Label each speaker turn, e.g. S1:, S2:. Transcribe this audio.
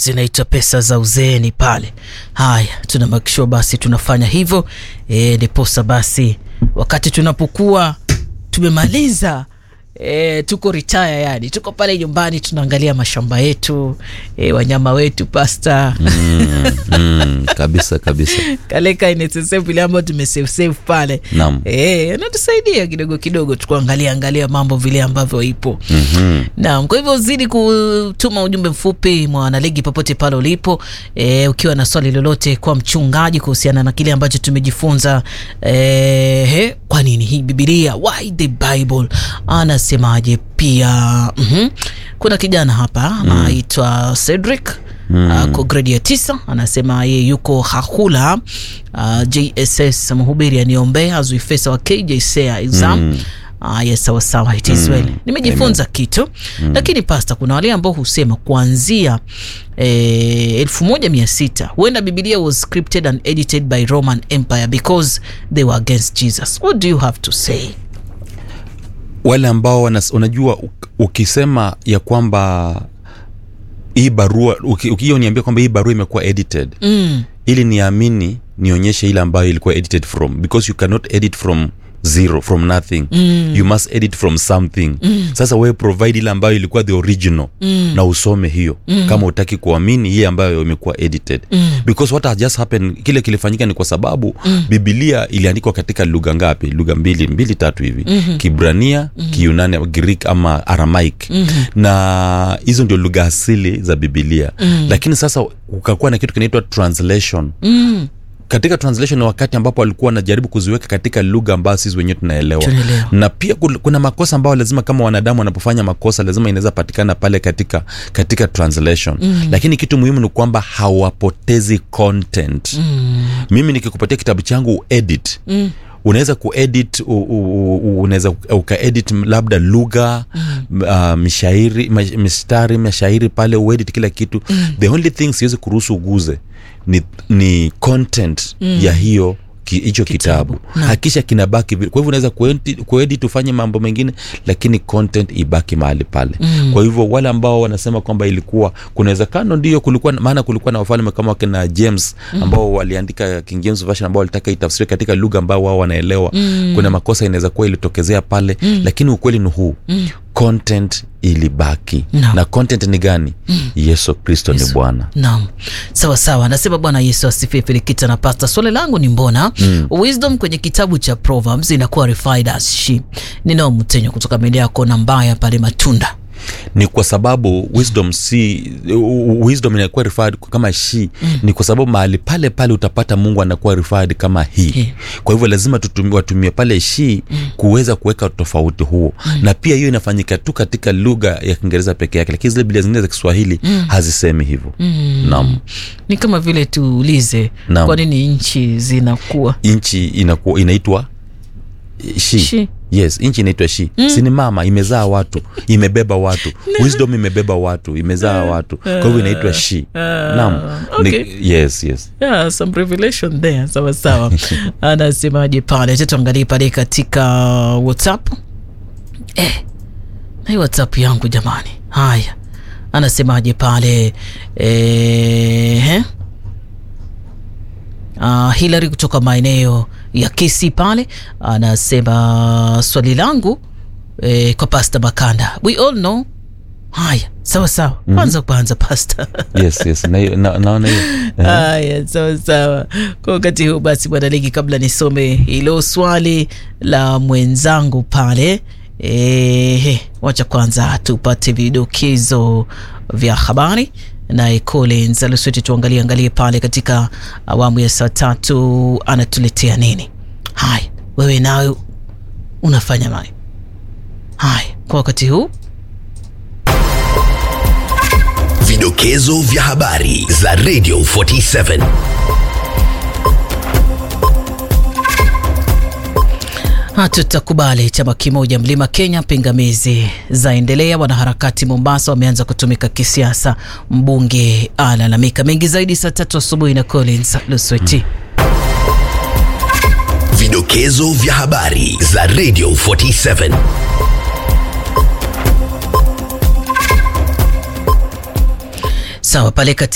S1: zinaitwa pesa za uzeeni pale. Haya, tuna make sure basi tunafanya hivyo e, ndiposa basi wakati tunapokuwa tumemaliza E, tuko retire yani, tuko pale nyumbani tunaangalia mashamba yetu e, wanyama wetu pasta
S2: mm, mm, kabisa kabisa
S1: kaleka inesesevile ambao tumesavesave pale
S2: Naam.
S1: e, natusaidia kidogo kidogo tukuangalia angalia mambo vile ambavyo ipo
S2: Mhm.
S1: Naam, kwa hivyo zidi kutuma ujumbe mfupi mwanaligi popote pale ulipo e, ukiwa na swali lolote kwa mchungaji kuhusiana na kile ambacho tumejifunza e, he, kwa nini hii Biblia, why the Bible, anasemaje pia. mm Kuna kijana hapa anaitwa Cedric mm. ako gredi ya tisa, anasema ye yuko Hahula uh, JSS mhubiri aniombea azuifesa wa KJSEA exam
S2: Mm.
S1: Ah, yes, sawa sawa, it is well. Nimejifunza kitu lakini pasta, kuna wale ambao husema kuanzia eh, elfu moja mia sita huenda Biblia was scripted and edited by Roman Empire because they were against Jesus. What do you have to say?
S2: wale ambao wanas, unajua uk- ukisema ya kwamba hii barua uki- ukiyo niambia kwamba hii barua imekuwa edited
S1: Mm,
S2: ili niamini nionyeshe ile ambayo ilikuwa edited from because you cannot edit from zero from nothing mm. you must edit from something mm. sasa wewe provide ile ambayo ilikuwa the original mm. na usome hiyo mm. kama utaki kuamini hii ambayo imekuwa edited mm. because what has just happened kile kilifanyika ni kwa sababu mm. bibilia iliandikwa katika lugha ngapi lugha mbili mbili tatu hivi mm-hmm. kibrania mm-hmm. kiunani greek ama aramaic mm-hmm. na hizo ndio lugha asili za bibilia mm. lakini sasa ukakuwa na kitu kinaitwa translation
S1: mm,
S2: katika translation ni wakati ambapo walikuwa wanajaribu kuziweka katika lugha ambayo sisi wenyewe tunaelewa
S1: Tunaelewa.
S2: na pia kul- kuna makosa ambayo lazima kama wanadamu wanapofanya makosa lazima inaweza patikana pale katika katika translation mm. lakini kitu muhimu ni kwamba hawapotezi content mm. mimi nikikupatia kitabu changu uedit mm unaweza kuedit u- u- u- unaweza ukaedit labda lugha mm. uh, mishairi mash- mistari mashairi pale uedit kila kitu mm. the only thing siwezi kuruhusu uguze ni, ni content mm. ya hiyo ki- hicho kitabu,
S1: Naam.
S2: hakisha kinabaki vile kwa hivyo unaweza kuedit- kuedit ufanye mambo mengine lakini content ibaki mahali pale mm. kwa hivyo wale ambao wanasema kwamba ilikuwa kuna uwezekano ndio kulikuwa maana kulikuwa na wafalme kama wakina james ambao waliandika king james version ambao walitaka itafsiriwe katika lugha ambao wao wanaelewa mm. kuna makosa inaweza kuwa ilitokezea pale mm. lakini ukweli ni huu mm. content ilibaki
S1: Naam.
S2: na content ni gani mm. yesu kristo ni bwana
S1: naam, sawa sawa. Anasema Bwana Yesu asifiwe. Filikita na pasta, swali langu ni mbona mm. wisdom kwenye kitabu cha Proverbs inakuwa refined as she. Ninao mtenyo kutoka maeneo ya kona mbaya pale Matunda.
S2: ni kwa sababu wisdom si u- wisdom inakuwa referred kama she mm. ni kwa sababu mahali pale pale utapata mungu anakuwa referred kama he
S1: He.
S2: kwa hivyo lazima tutumi, watumie pale she mm. kuweza kuweka tofauti huo mm. na pia hiyo inafanyika tu katika lugha ya kiingereza peke yake lakini zile biblia zingine za kiswahili mm. hazisemi hivyo mm. naam
S1: Ni kama vile tuulize
S2: Naam.
S1: kwa nini nchi zinakuwa
S2: nchi inakuwa inaitwa she.
S1: She.
S2: yes nchi inaitwa shi mm. sini mama imezaa watu imebeba watu wisdom imebeba watu imezaa watu kwa hivyo inaitwa shi naam
S1: okay.
S2: Ni, yes yes
S1: yeah, some revelation there sawa sawa anasemaje pale cha tuangalie pale katika whatsapp eh, na hii whatsapp yangu jamani haya anasemaje pale eh, eh? Uh, Hilary kutoka maeneo ya Kisi pale anasema swali langu eh, kwa Pasta Makanda, we all know. Haya, sawa sawa, kwanza kwanza Pasta
S2: yes yes na, hiyo- na, naona hiyo Eh,
S1: Haya, sawa sawa. Kwa wakati huu basi, bwana Ligi, kabla nisome hilo swali la mwenzangu pale, ehe, wacha kwanza tupate vidokezo vya habari naye Collins Alusweti, tuangalie angalie pale katika awamu ya saa tatu anatuletea nini. Haya, wewe nawe unafanya mai. Haya, kwa wakati huu
S3: Vidokezo vya habari za Radio 47.
S1: Hatutakubali chama kimoja mlima Kenya. Pingamizi zaendelea. Wanaharakati Mombasa wameanza kutumika kisiasa. Mbunge alalamika. Mengi zaidi saa tatu asubuhi na Collins Lusweti.
S3: Vidokezo vya habari za Radio 47.
S1: Sawa pale kati